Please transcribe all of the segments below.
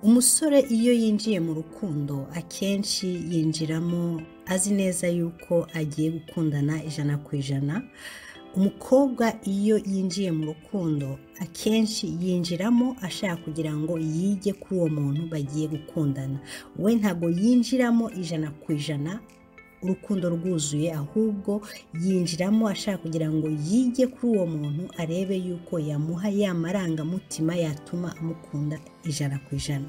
umusore iyo yinjiye mu rukundo akenshi yinjiramo azi neza yuko agiye gukundana ijana ku ijana umukobwa iyo yinjiye mu rukundo akenshi yinjiramo ashaka kugira ngo yige kuri uwo muntu bagiye gukundana we ntabwo yinjiramo ijana ku ijana urukundo rwuzuye ahubwo yinjiramo ashaka kugira ngo yige kuri uwo muntu arebe yuko yamuha ya marangamutima yatuma amukunda ijana ku ijana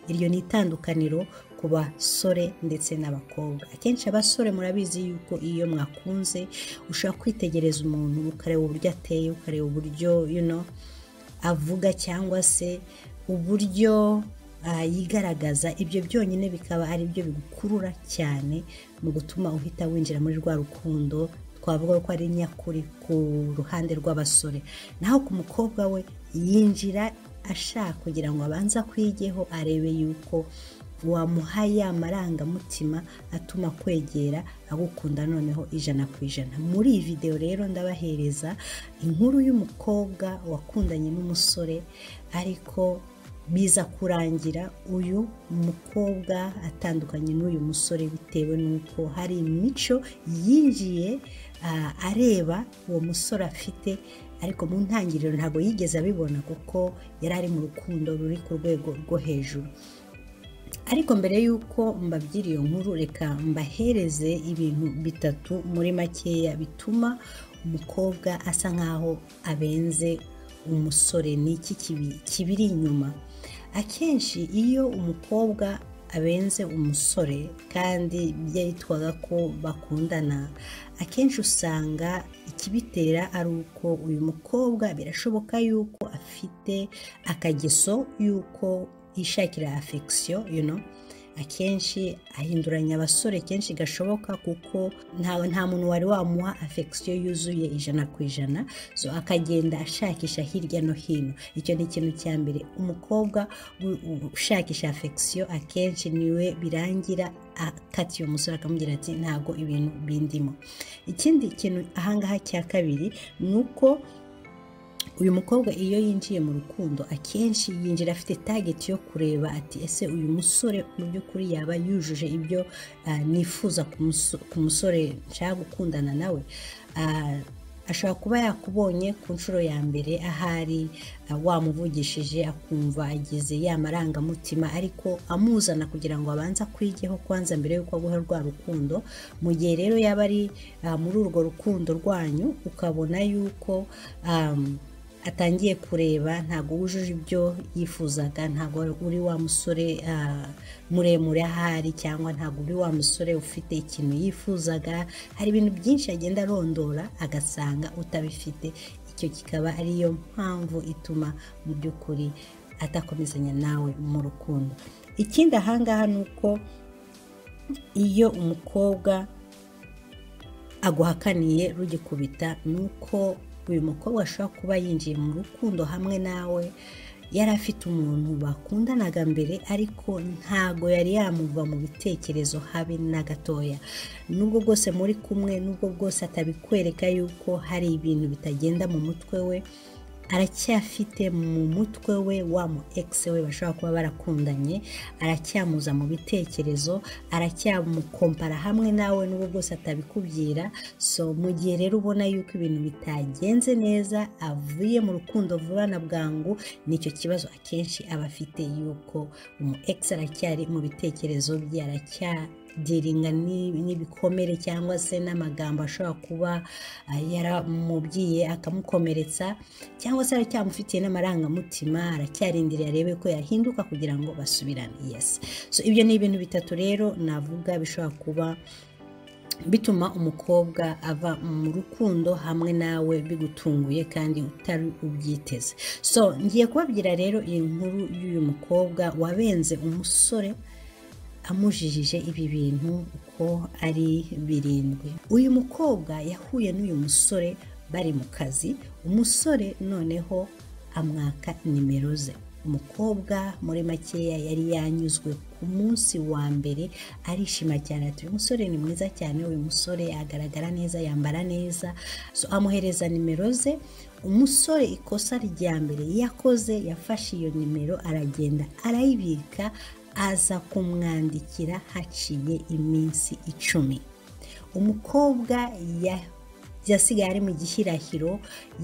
iryo ni itandukaniro ku basore ndetse n'abakobwa akenshi abasore murabizi yuko iyo mwakunze ushobora kwitegereza umuntu ukareba uburyo ateye ukareba uburyo avuga cyangwa se uburyo yigaragaza ibyo byonyine bikaba ari byo bigukurura cyane mu gutuma uhita winjira muri rwa rukundo twavuga ko ari nyakuri ku ruhande rw'abasore naho ku mukobwa we yinjira ashaka kugira ngo abanze akwigeho arebe yuko wamuha ya marangamutima atuma kwegera agukunda noneho ijana ku ijana muri iyi videwo rero ndabahereza inkuru y'umukobwa wakundanye n'umusore ariko biza kurangira uyu mukobwa atandukanye n'uyu musore bitewe n'uko hari imico yinjiye areba uwo musore afite ariko mu ntangiriro ntabwo yigeze abibona kuko yari ari mu rukundo ruri ku rwego rwo hejuru ariko mbere y'uko mbabyira iyo nkuru reka mbahereze ibintu bitatu muri makeya bituma umukobwa asa nkaho abenze umusore ni iki kibiri inyuma akenshi iyo umukobwa abenze umusore kandi byitwaga ko bakundana akenshi usanga ikibitera ari uko uyu mukobwa birashoboka yuko afite akageso y'uko yishakira afekisiyo akenshi ahinduranya abasore kenshi gashoboka kuko nta muntu wari wamuha afekisiyo yuzuye ijana ku ijana so akagenda ashakisha hirya no hino icyo ni ikintu cya mbere umukobwa ushakisha afekisiyo akenshi niwe birangira akatiye umusore akamubwira ati ntabwo ibintu bindimo ikindi kintu ahangaha cya kabiri ni uko uyu mukobwa iyo yinjiye mu rukundo akenshi yinjira afite tageti yo kureba ati ese uyu musore mu by'ukuri yaba yujuje ibyo nifuza ku musore nshaka gukundana nawe ashobora kuba yakubonye ku nshuro ya mbere ahari wamuvugishije akumva agize ya marangamutima ariko amuzana kugira ngo abanze akwigeho kwanza mbere y'uko aguha rwa rukundo mu gihe rero yaba ari muri urwo rukundo rwanyu ukabona yuko atangiye kureba ntabwo wujuje ibyo yifuzaga ntabwo uri wa musore muremure ahari cyangwa ntabwo uri wa musore ufite ikintu yifuzaga hari ibintu byinshi agenda arondora agasanga utabifite icyo kikaba ariyo mpamvu ituma mu by'ukuri atakomezanya nawe mu rukundo ikindi ahangaha ni uko iyo umukobwa aguhakaniye rugikubita ni uko uyu mukobwa ashobora kuba yinjiye mu rukundo hamwe nawe yari afite umuntu bakundanaga mbere ariko ntago yari yamuva mu bitekerezo habe na gatoya nubwo bwose muri kumwe nubwo bwose atabikwereka yuko hari ibintu bitagenda mu mutwe we aracyafite mu mutwe we wa mu egisi we bashobora kuba barakundanye aracyamuza mu bitekerezo aracyamukompara hamwe nawe n'ubwo bwose atabikubwira so mu gihe rero ubona yuko ibintu bitagenze neza avuye mu rukundo vuba na bwangu nicyo kibazo akenshi aba afite yuko umu egisi aracyari mu bitekerezo bye aracya diringa n'ibikomere cyangwa se n'amagambo ashobora kuba yaramubwiye akamukomeretsa cyangwa se aracyamufitiye n'amarangamutima aracyarindiriye arebe ko yahinduka kugira ngo basubirane yesi so ibyo ni ibintu bitatu rero navuga bishobora kuba bituma umukobwa ava mu rukundo hamwe nawe bigutunguye kandi utari ubyiteze so ngiye kubabwira rero iyi nkuru y'uyu mukobwa wabenze umusore amujijije ibi bintu uko ari birindwi uyu mukobwa yahuye n'uyu musore bari mu kazi umusore noneho amwaka nimero ze umukobwa muri makeya yari yanyuzwe ku munsi wa mbere arishima cyane ati uyu musore ni mwiza cyane uyu musore agaragara neza yambara neza so amuhereza nimero ze umusore ikosa rya mbere yakoze yafashe iyo nimero aragenda arayibika aza kumwandikira haciye iminsi icumi umukobwa ya yasigaye ari mu gishyirahiro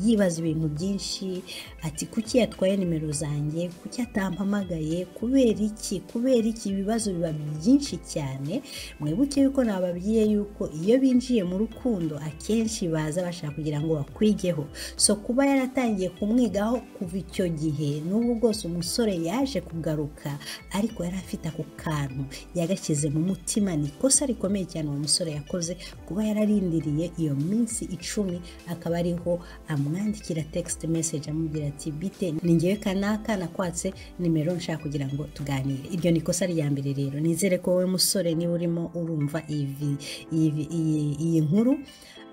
yibaza ibintu byinshi ati kuki yatwaye nimero zanjye kuki atampamagaye kubera iki kubera iki ibibazo biba byinshi cyane mwibuke yuko nababwiye yuko iyo binjiye mu rukundo akenshi baza bashaka kugira ngo bakwigeho so kuba yaratangiye kumwigaho kuva icyo gihe n'ubu bwose umusore yaje kugaruka ariko yari afite ako kantu yagashyize mu mutima ni ikosa rikomeye cyane uwo musore yakoze kuba yararindiriye iyo minsi icumi akaba ariho amwandikira text message amubwira ati bite ni ngewe kanaka nakwatse nimero nshaka kugira ngo tuganire iryo ni ikosa rya mbere rero nizere ko wowe musore niba urimo urumva iyi- iyi- iyi- iyi nkuru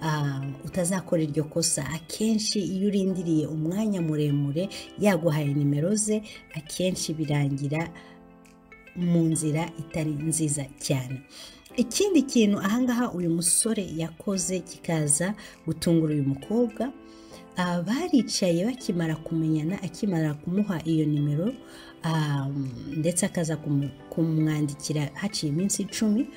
ah, utazakora iryo kosa akenshi iyo urindiriye umwanya muremure yaguhaye nimero ze akenshi birangira mu nzira itari nziza cyane ikindi kintu ahangaha uyu musore yakoze kikaza gutungura uyu mukobwa ah, baricaye bakimara kumenyana akimara kumuha iyo nimero ah, ndetse akaza kumu- kumwandikira haciye iminsi icumi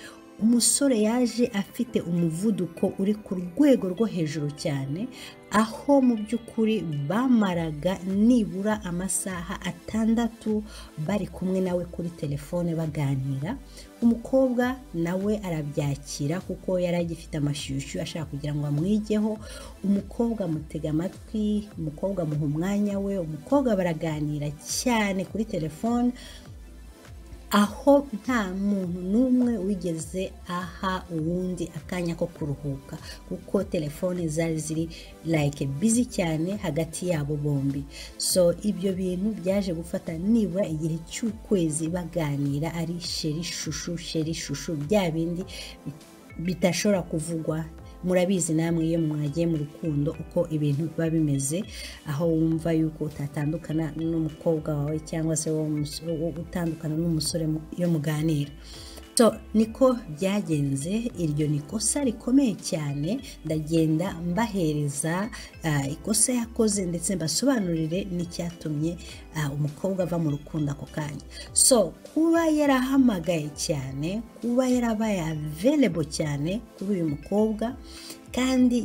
umusore yaje afite umuvuduko uri ku rwego rwo hejuru cyane aho mu by'ukuri bamaraga nibura amasaha atandatu bari kumwe nawe kuri telefone baganira umukobwa nawe arabyakira kuko yari agifite amashyushyu ashaka kugira ngo amwigeho umukobwa amutega amatwi umukobwa amuha umwanya we umukobwa baraganira cyane kuri telefone aho nta muntu n'umwe wigeze aha uwundi akanya ko kuruhuka kuko telefone zari ziri like busy cyane hagati yabo bombi so ibyo bintu byaje gufata nibura igihe cy'ukwezi baganira ari sheri shushu sheri shushu bya bindi bitashobora kuvugwa murabizi namwe iyo mwagiye mu rukundo uko ibintu biba bimeze aho wumva yuko utatandukana n'umukobwa wawe cyangwa se wowe umus- wo- utandukana n'umusore mu- iyo muganira so niko byagenze iryo ni ikosa rikomeye cyane ndagenda mbahereza ah, ikosa yakoze ndetse mbasobanurire n'icyatumye ah, umukobwa ava mu rukundo ako kanya so kuba yarahamagaye cyane kuba yarabaye available cyane kuri uyu mukobwa kandi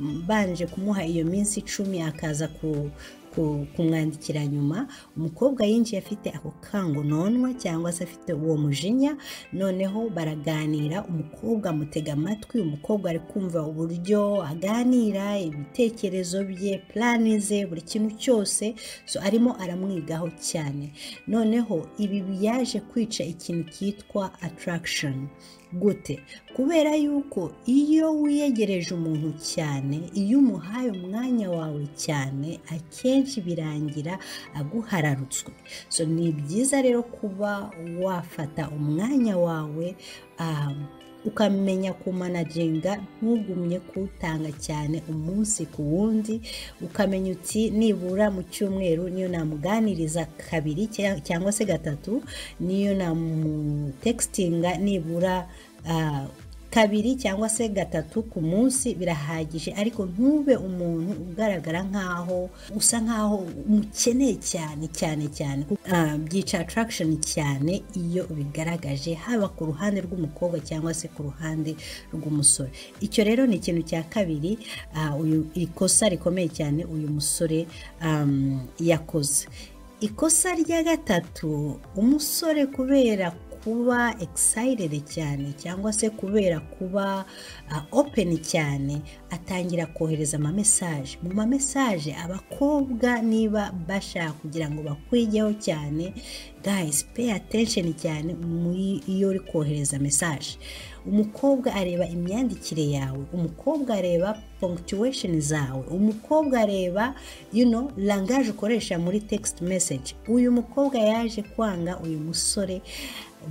yarabanje kumuha iyo minsi icumi akaza ku- ku- kumwandikira nyuma umukobwa yinjiye afite ako kangononwa cyangwa se afite uwo mujinya noneho baraganira umukobwa amutega amatwi umukobwa ari kumva uburyo aganira ibitekerezo bye plani ze buri kintu cyose so arimo aramwigaho cyane noneho ibi byaje kwica ikintu cyitwa attraction gute kubera yuko iyo wiyegereje umuntu cyane iyo umuhaye umwanya wawe cyane akenshi birangira aguhararutswe so ni byiza rero kuba wafata umwanya wawe um, ukamenya kumanaginga ntugumye kuwutanga cyane umunsi ku wundi ukamenya uti nibura mu cyumweru niyo namuganiriza kabiri cya- cyangwa se gatatu niyo namutekitinga nibura ah, kabiri cyangwa se gatatu ku munsi birahagije ariko ntube umuntu ugaragara nk'aho usa nk'aho umukeneye cyane cyane cyane Ah, byica attraction cyane iyo bigaragaje haba ku ruhande rw'umukobwa cyangwa se ku ruhande rw'umusore icyo rero ni ikintu cya kabiri ah, uyu ikosa rikomeye cyane uyu musore am, yakoze ikosa rya gatatu umusore kubera kuba excited cyane cyangwa se kubera kuba uh, open cyane atangira kohereza amamesaje mu mamesaje abakobwa niba bashaka kugira ngo bakwigeho cyane guys pay attention cyane muri iyo uri kohereza mesaje umukobwa areba imyandikire yawe umukobwa areba punctuation zawe umukobwa areba you know, langage ukoresha muri text message uyu mukobwa yaje kwanga uyu musore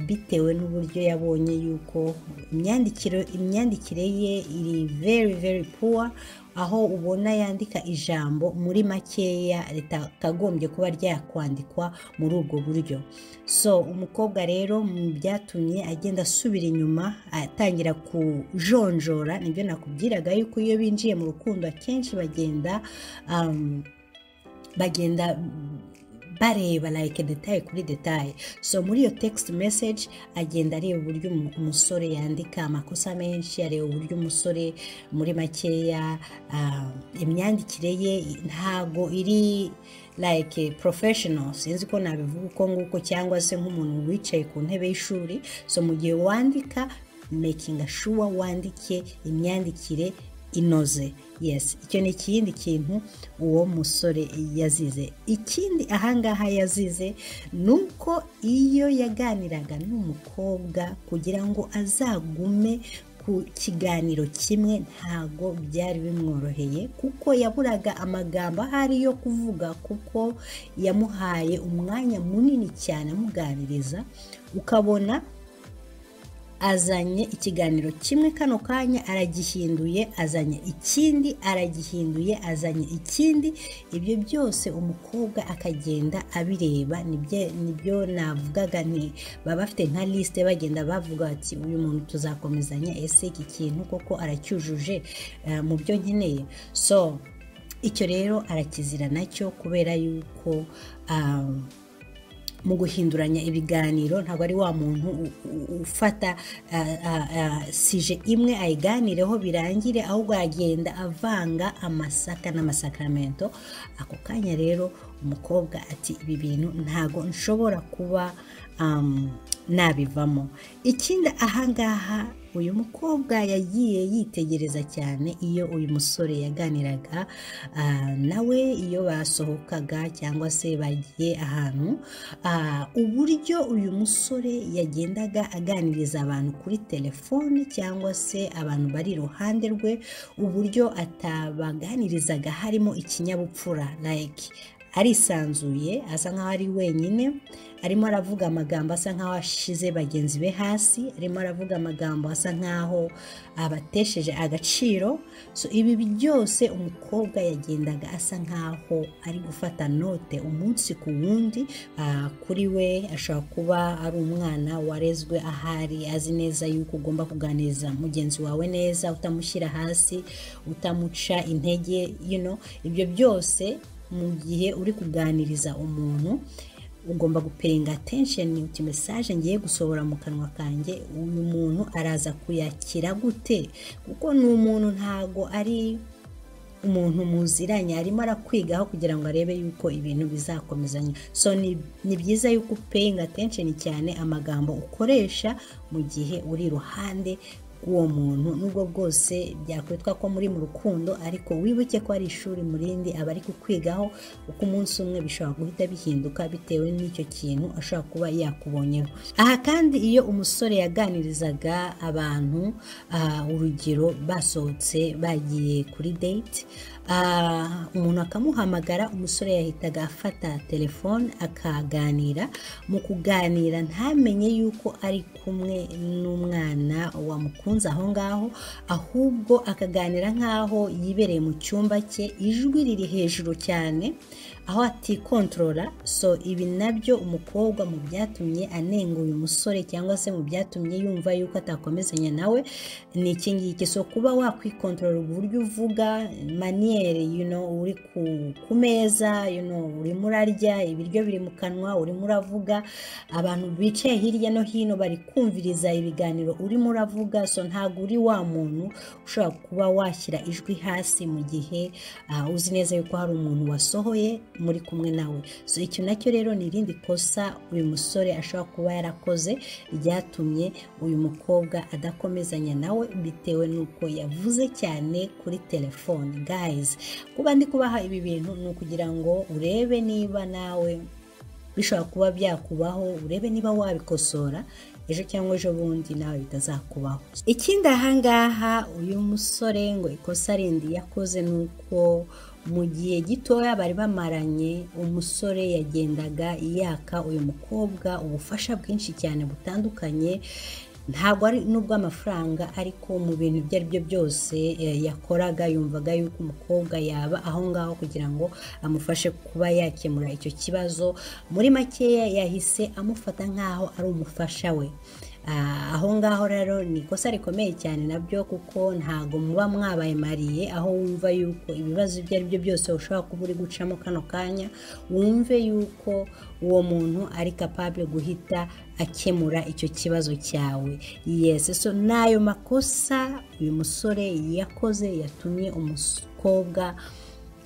bitewe n'uburyo yabonye yuko imyandikire imyandikire ye iri very very poor aho ubona yandika ijambo muri makeya ritagombye kuba ryakwandikwa muri ubwo buryo so umukobwa rero mu byatumye agenda asubira inyuma atangira kujonjora nibyo nakubwiraga yuko iyo binjiye mu rukundo akenshi bagenda bagenda bareba like detaye kuri detaye so muri iyo text message agenda areba uburyo umusore yandika amakosa menshi areba uburyo umusore muri makeya imyandikire ye ntago iri like professional sinzi ko nabivuga uko nguko cyangwa se nk'umuntu wicaye ku ntebe y'ishuri so mu gihe wandika makinga sure wandike imyandikire inoze yes icyo ni ikindi kintu uwo musore yazize ikindi ahangaha yazize ni uko iyo yaganiraga n'umukobwa kugira ngo azagume ku kiganiro kimwe ntago byari bimworoheye kuko yaburaga amagambo ahari yo kuvuga kuko yamuhaye umwanya munini cyane amuganiriza ukabona azanye ikiganiro kimwe kano kanya aragihinduye azanye ikindi aragihinduye azanye ikindi ibyo byose umukobwa akagenda abireba nibyo navugaga nti baba bafite nka lisite bagenda bavuga bati uyu muntu tuzakomezanya ese iki kintu koko aracyujuje mu byo nkeneye so icyo rero arakizira nacyo kubera yuko mu guhinduranya ibiganiro ntabwo ari wa muntu ufata sije imwe ayiganireho birangire ahubwo aragenda avanga amasaka n'amasakamento ako kanya rero umukobwa ati ibi bintu ntabwo nshobora kuba nabivamo ikindi ahangaha uyu mukobwa yagiye yitegereza cyane iyo uyu musore yaganiraga nawe iyo basohokaga cyangwa se bagiye ahantu uburyo uyu musore yagendaga aganiriza abantu kuri telefone cyangwa se abantu bari iruhande rwe uburyo atabaganirizaga harimo ikinyabupfura like arisanzuye asa nkaho ari wenyine arimo aravuga amagambo asa nkaho ashize bagenzi be hasi arimo aravuga amagambo asa nkaho abatesheje agaciro so ibi byose umukobwa yagendaga asa nkaho ari gufata note umunsi ku wundi kuri we ashobora kuba ari umwana warezwe ahari azi neza yuko ugomba kuganiriza mugenzi wawe neza utamushyira hasi utamuca intege you ibyo byose mu gihe uri kuganiriza umuntu ugomba gupenga atensheni uti mesaje ngiye gusohora mu kanwa kanjye uyu muntu araza kuyakira gute kuko ni umuntu ntago ari umuntu muziranye arimo arakwigaho kugira ngo arebe yuko ibintu bizakomezanya so ni byiza yuko upeyinga atensheni cyane amagambo ukoresha mu gihe uri iruhande uwo muntu nubwo bwose byakwitwa ko muri mu rukundo ariko wibuke ko ari ishuri mu rindi aba ari kukwigaho uko umunsi umwe bishobora guhita bihinduka bitewe n'icyo kintu ashobora kuba yakubonyeho aha kandi iyo umusore yaganirizaga abantu urugero basohotse bagiye kuri date umuntu akamuhamagara umusore yahitaga afata telefone akaganira mu kuganira ntamenye yuko ari kumwe n'umwana wamukunze aho ngaho ahubwo akaganira nk'aho yibereye mu cyumba cye ijwi riri hejuru cyane aho atikontorora so ibi nabyo umukobwa mu byatumye anenga uyu musore cyangwa se mu byatumye yumva yuko atakomezanya nawe ni iki ngiki so kuba wakwikontorora uburyo uvuga maniyeri uri ku meza urimo urarya ibiryo biri mu kanwa urimo uravuga abantu bicaye hirya no hino bari kumviriza ibiganiro urimo uravuga so ntabwo uri wa muntu ushobora kuba washyira ijwi hasi mu gihe uzi neza yuko hari umuntu wasohoye muri kumwe nawe so icyo nacyo rero ni irindi kosa uyu musore ashobora kuba yarakoze ryatumye uyu mukobwa adakomezanya nawe bitewe n'uko yavuze cyane kuri telefone gayizi kuba ndi kubaha ibi bintu ni ukugira ngo urebe niba nawe bishobora kuba byakubaho urebe niba wabikosora ejo cyangwa ejo bundi nawe bitazakubaho ikindi ahangaha uyu musore ngo ikosa rindi yakoze ni uko mu gihe gitoya bari bamaranye umusore yagendaga yaka uyu mukobwa ubufasha bwinshi cyane butandukanye ntabwo ari nubwo amafaranga ariko mu bintu ibyo ari byo byose yakoraga yumvaga yuko umukobwa yaba aho ngaho kugira ngo amufashe kuba yakemura icyo kibazo muri makeya yahise amufata nk'aho ari umufasha we aho ngaho rero ni ikosa rikomeye cyane nabyo kuko ntabwo muba mwabaye mariye aho wumva yuko ibibazo ibyo ari byo byose ushobora kuba uri gucamo kano kanya wumve yuko uwo muntu ari kapabure guhita akemura icyo kibazo cyawe yesi so n'ayo makosa uyu musore yakoze yatumye umukobwa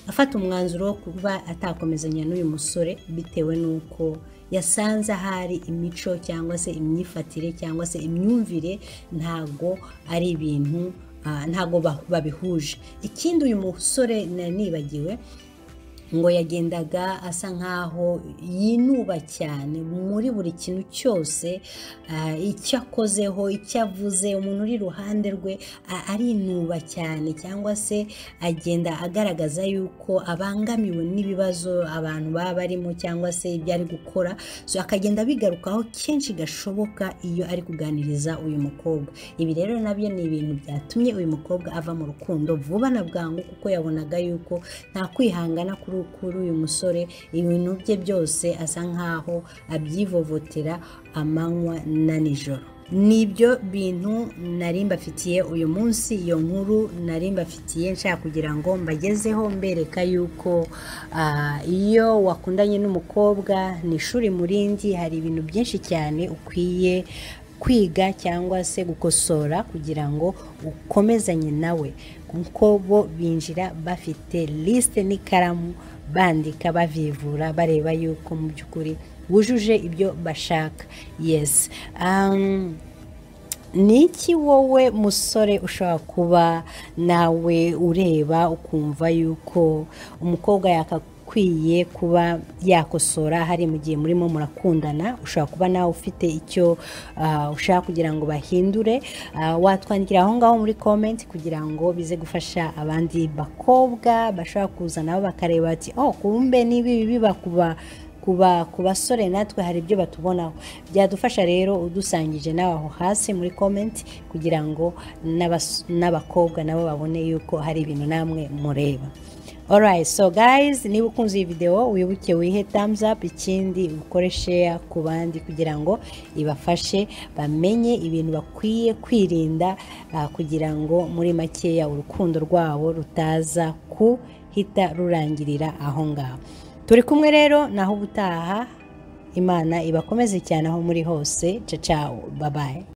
afata umwanzuro wo kuba atakomezanya n'uyu musore bitewe n'uko yasanze ahari imico cyangwa se imyifatire cyangwa se imyumvire ntabwo ari ibintu ntabwo babihuje ikindi uyu musore nibagiwe ngo yagendaga asa nk'aho yinuba cyane muri buri kintu cyose icyo akozeho icyo avuze umuntu uri iruhande rwe arinuba cyane cyangwa se agenda agaragaza yuko abangamiwe n'ibibazo abantu baba barimo cyangwa se ibyo ari gukora akagenda abigarukaho kenshi gashoboka iyo ari kuganiriza uyu mukobwa ibi rero nabyo ni ibintu byatumye uyu mukobwa ava mu rukundo vuba na bwangu kuko yabonaga yuko nta kwihangana kuri kuri uyu musore ibintu bye byose asa nkaho abyivovotera amanywa na nijoro ni ibyo bintu nari mbafitiye uyu munsi iyo nkuru nari mbafitiye nshaka kugira ngo mbagezeho mbereka yuko iyo wakundanye n'umukobwa ni ishuri murindi hari ibintu byinshi cyane ukwiye kwiga cyangwa se gukosora kugira ngo ukomezanye nawe kuko bo binjira bafite lisite n'ikaramu bandika bavivura bareba yuko mu by'ukuri wujuje ibyo bashaka yesi ni iki wowe musore ushobora kuba nawe ureba ukumva yuko umukobwa yakaguha ukwiye kuba yakosora hari mu gihe murimo murakundana ushobora kuba nawe ufite icyo ushaka kugira ngo bahindure watwandikira aho ngaho muri komenti kugira ngo bize gufasha abandi bakobwa bashobora kuza nabo bakareba bati oh kumbe niba ibi biba kuba ku basore natwe hari ibyo batubonaho byadufasha rero udusangije nawe aho hasi muri komenti kugira ngo n'abakobwa nabo babone yuko hari ibintu namwe mureba alright so guys niba ukunze iyi videwo wibuke wihe thumbs up ikindi ukore share ku bandi kugira ngo ibafashe bamenye ibintu bakwiye kwirinda uh, kugira ngo muri makeya urukundo rwabo rutaza kuhita rurangirira aho ngaho turi kumwe rero naho ubutaha imana ibakomeze cyane aho muri hose cacawo babaye